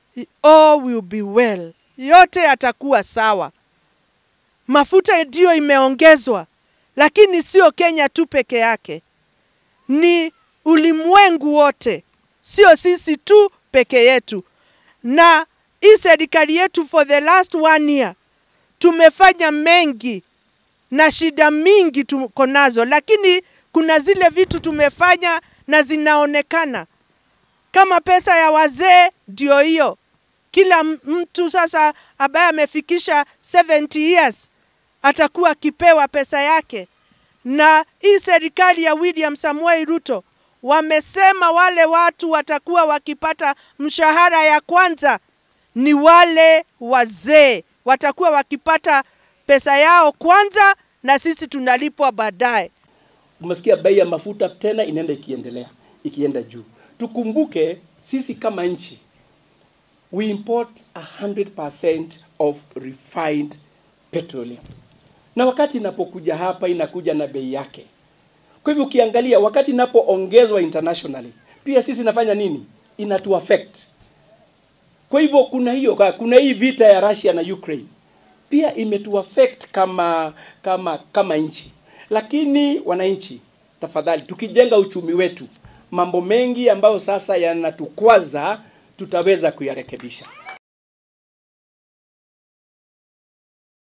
all will be well, yote yatakuwa sawa. Mafuta ndiyo imeongezwa, lakini sio Kenya tu peke yake, ni ulimwengu wote, sio sisi tu peke yetu. Na hii serikali yetu for the last one year tumefanya mengi na shida mingi tuko nazo, lakini kuna zile vitu tumefanya na zinaonekana kama pesa ya wazee, ndio hiyo. Kila mtu sasa ambaye amefikisha 70 years atakuwa akipewa pesa yake, na hii serikali ya William Samuel Ruto wamesema wale watu watakuwa wakipata mshahara ya kwanza ni wale wazee, watakuwa wakipata pesa yao kwanza, na sisi tunalipwa baadaye. Umesikia bei ya mafuta tena inaenda ikiendelea ikienda juu. Tukumbuke sisi kama nchi we import 100% of refined petroleum, na wakati inapokuja hapa inakuja na bei yake. Kwa hivyo ukiangalia wakati inapoongezwa internationally, pia sisi inafanya nini? Inatu affect. Kwa hivyo kuna hiyo, kuna hii vita ya Russia na Ukraine pia imetu affect kama kama kama nchi, lakini wananchi, tafadhali, tukijenga uchumi wetu, mambo mengi ambayo sasa yanatukwaza tutaweza kuyarekebisha.